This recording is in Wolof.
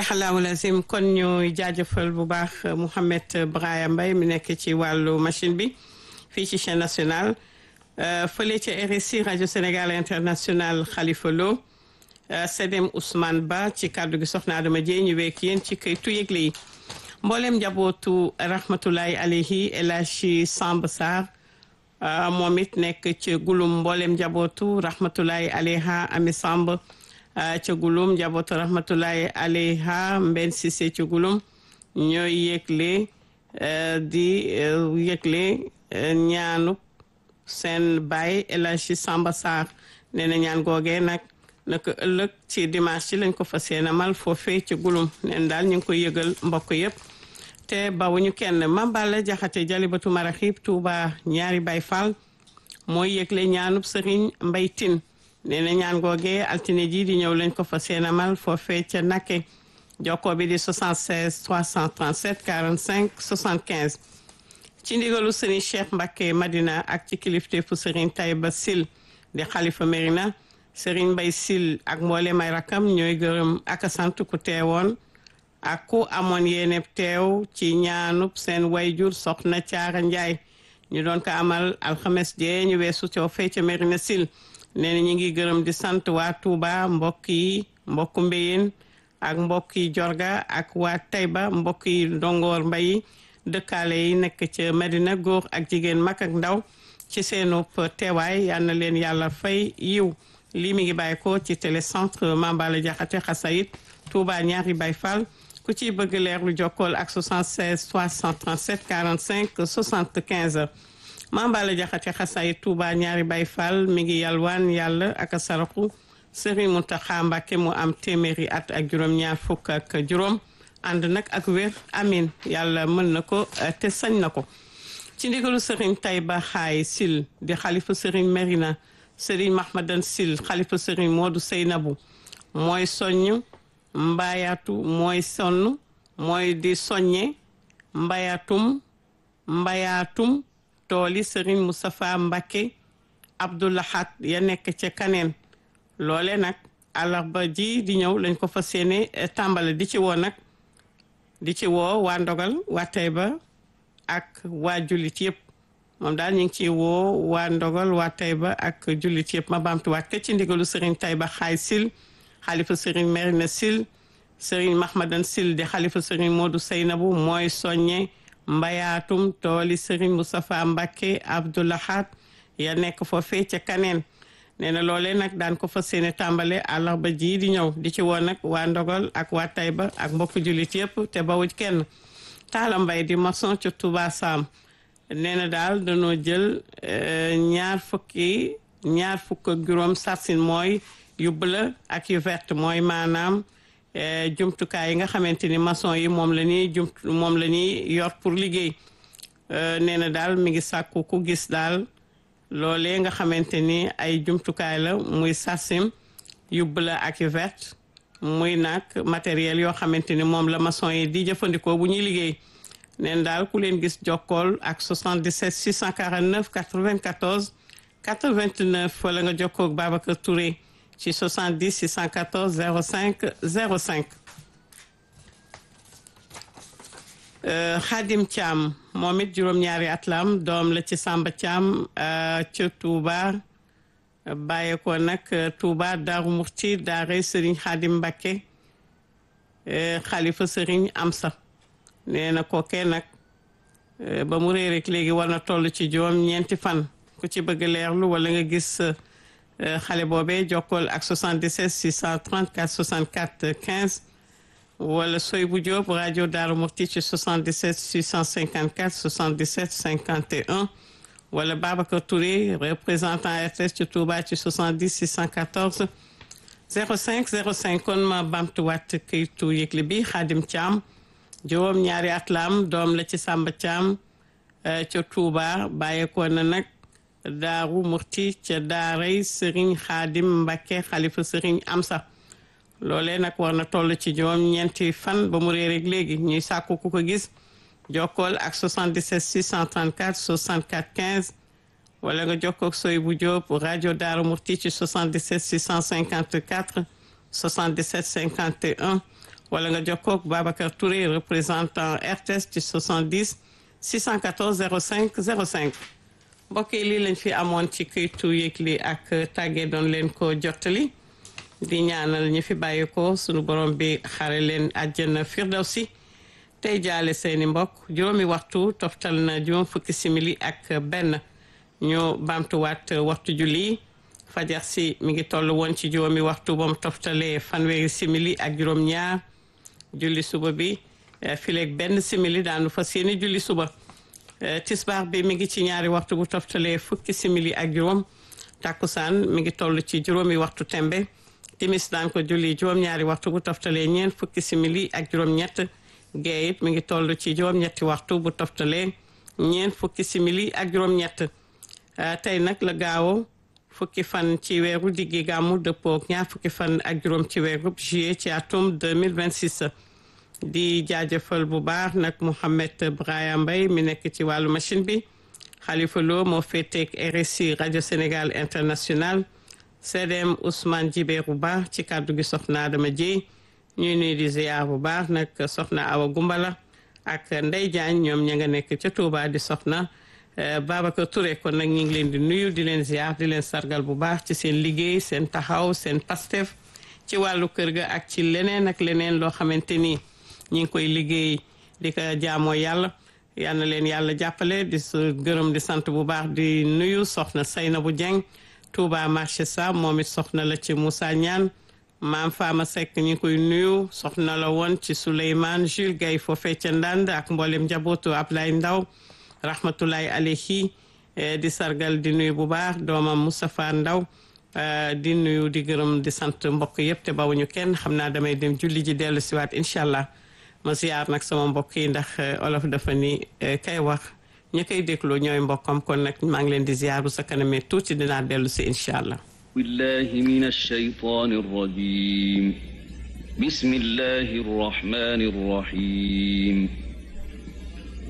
sadaqallaahu lazim kon ñu jaajëfal bu baax Mouhamed Braya Mbaye mi nekk ci wàllu machine bi fii ci chaîne nationale fële ca RSI rajo Sénégal international Khalifa Lo Sedem Ousmane Ba ci kàddu gi soxna Adama Dieye ñu wekk yéen ci këytu yëgle yi mboolem njabootu rahmatulahi alayhi El Hadji Samb Sarr moom it nekk ci gulum mboolem njabootu rahmatulahi alayha Ami Samb ca gulum njabootu rahmatulahi alayha Mben Cissé ci gulum ñooy yëgle di yëgle ñaanu seen baay El Hadji Samba Sarr nee na ñaan googee nag naka ëllëg ci dimanche ci lañ ko fas yéene mal foofee ci gulum neen daal ñu ngi koy yëgal mbokk yëpp te bawuñu kenn mambala jaxate jalibatu maraxib tuuba ñaari bay fall mooy yëgle ñaanub sëriñ mbay tin nee na ñaan googee altine ji di ñëw lañ ko fas yéene mal foofee ca nakke jokkoo bi di 76 337 45 75 ci ndigalu sëriñ cheikh mbakke madina ak ci kilifteefu sëriñ tayba sil di xalifa mérina sëriñ mbay sil ak mboolem ay rakam ñooy gërëm ak sant ku teewoon ak ku amoon yéene teew ci ñaanub seen wayjur soxna caara njaay ñu doon ko amal alxames jee ñu weesu coow fee ca mérina sil nee na ñu ngi gërëm di sant waa tuuba mbokk yi mbokku mbéyeen ak mbokk yi jorga ak waa tayba mbokk yi ndongoor mbay dëkkaale yi nekk ca Medina góor ak jigéen mag ak ndaw ci seenu teewaay yal na leen yàlla fay yiw lii mi ngi bàyyi ko ci télécentre Mambala Jaxate Xasayit Touba ñaari Baay Fall ku ci bëgg leer lu jokkool ak 76 337 45 75 Mambala Jaxate Xasayit Touba ñaari Baay Fall mi ngi yalwaan yàlla ak saraxu Serigne Mountakha Mbacké mu am téeméeri at ak juróom-ñaar fukk ak juróom ànd nag ak wér amin yàlla mën na ko te sañ na ko ci ndigalu sëriñ Tayba Xaay Sil di xalifa sëriñ Merina sëriñ Mahmadan Sil xalifa sëriñ Moodu Seynabu mooy soññ mbayaatu mooy sonn mooy di soññe mbayatum mbayaatum tooli sëriñ Moustapha Mbacké Abdoulahat ya nekk ca kaneen loole nag àllarba ji di ñëw lañ ko fas yéene tàmbale di ci woo nag di ci woo waa ndogal waa Tayba ak waa jullit yëpp moom daal ñu ngi ciy woo waa ndogal waa Tayba ak jullit yëpp ma baamtuwaat ke ci ndigalu Serigne Tayba xaay sil xalifa Serigne Merina sil Serigne Mahmadan sil di xalifa Serigne Modou Seynabu mooy soññe mbayaatum tooli Serigne Moustapha Mbacké Abdoulahat ya nekk foofee ca kaneen nee na loolee nag daan ko fas yéene tàmbale àllarba ji di ñëw di ci woon nag waa ndogal ak waa Tayba ak mbokku jullit yëpp te bawuj kenn taala mbay di maçon ca Touba Sam nee na daal dañoo jël ñaar fukki ñaar fukk ak juróom sarsin mooy yu bleu ak yu vert mooy maanaam jumtukaay yi nga xamante ni maçon yi moom la ñuy jum moom la ñuy yor pour liggéey nee na daal mi ngi sàkku ku gis daal loolee nga xamante ni ay jumtukaay la muy sarsim yu bleu ak yu vert muy nag matériel yoo xamante ni moom la maçon yi di jëfandikoo bu ñuy liggéey neen daal ku leen gis jokkool ak 77 649 94 89 wala nga jokkoo ak Babacar Touré ci 70 614 05 05 Xaadim Thiam moom it juróom-ñaari at la am doom la ci Samba Thiam ca Touba bàyyee ko nag Touba Daaru Murti daare Serigne Xaadim Mbacké xalifa Serigne Amsa nee na kookee nag ba mu réer rek léegi war na toll ci juróom ñeenti fan ku ci bëgg leerlu wala nga gis xale boobee jokkool ak 77 634 64 15 wala soy bu Diop rajo Daaru Murti ci 77 654 77 51 wala Babacar Touré représentant RTS ci Touba ci 70 614 05 05 kon ma bamtuwaat këytu yëgle bi Xaadim Thiam juróom ñaari at la am doom la ci Samba Thiam ca Touba bàyyeekoo na nag Daaru Murti ca daaray Serigne Xaadim Mbacké xalifa Serigne Amsa loolee nag war na toll ci juróom ñeenti fan ba mu réer rek léegi ñuy sàkku ku ko gis jokkool ak 77 634 64 15 wala nga jokkoo ak soy bu Diop rajo Daaru Murti ci 77 654 77 51 wala nga jokkoo ak Babacar Touré représentant RTS ci 70 614 05 05 mbokk yi lii lañ fi amoon ci këytu yëgli ak tàggee doon leen ko jottali di ñaanal ñi fi bàyyi ko sunu borom bi xare leen àjjana firdawsi tey jaale seeni mbokk juróomi waxtu toftal na juróom fukki simili ak benn ñu baamtuwaat waxtu julli fajar si mi ngi toll woon ci juróomi waxtu ba mu toftalee fanweeri simili ak juróom ñaar julli suba bi fileeg benn simili daanu fas yéene julli suba tisbaar bi mi ngi ci ñaari waxtu bu toftalee fukki simili ak juróom takkusaan mi ngi toll ci juróomi waxtu tembe timis daan ko julli juróom-ñaari waxtu bu toftalee ñeent fukki simili ak juróom-ñett gee it mi ngi toll ci juróom-ñetti waxtu bu toftalee ñeent fukki simili ak juróom-ñett tey nag la gaawo fukki fan ci weeru diggi gàmmu dëppook ñaar fukki fan ak juróom ci weeru juillet ci atum 2026 di jaajëfal bu baax nag Mouhamed Brahima Mbaye mi nekk ci wàllu machine bi Khalifa Lo moo féeteeg RSI rajo Sénégal international CDM Ousmane Djibéru Ba ci kàddu gi soxna Adama Dieye ñuy nuy di ziar bu baax nag soxna Awa Gumbala ak Ndey Diagne ñoom ña nga nekk ca Touba di soxna Babacar Touré kon nag ñu ngi leen di nuyu di leen ziar di leen sargal bu baax ci seen liggéey seen taxaw seen pastef ci wàllu kër ga ak ci leneen ak leneen loo xamante ni ñi ngi koy liggéey di ko jaamoo yàlla yal na leen yàlla jàppale di gërëm di sant bu baax di nuyu soxna Seynabou Dieng Touba marché sa moom it soxna la ci Moussa Ñaan maam Fama Seck ñu ngi koy nuyu soxna la woon ci Souleymane Jules Gaye foofee ca Ndand ak mboolem njabootu Ablaye Ndaw rahmatulahi alayhi di sargal di nuyu bu baax doomam Moustapha Ndaw di nuyu di gërëm di sant mbokk yëpp te bawuñu kenn xam naa damay dem julli ji dellu siwaat incha allah ma ziyaar nag sama mbokk yi ndax olof dafa ni kay wax ñi koy déglu ñooy mbokkam kon nag maa ngi leen di ziyaar bu sa kanamee tuuti dinaa dellu si incha allah billahi min alshaytan arrajim bismillahi arrahmani arrahim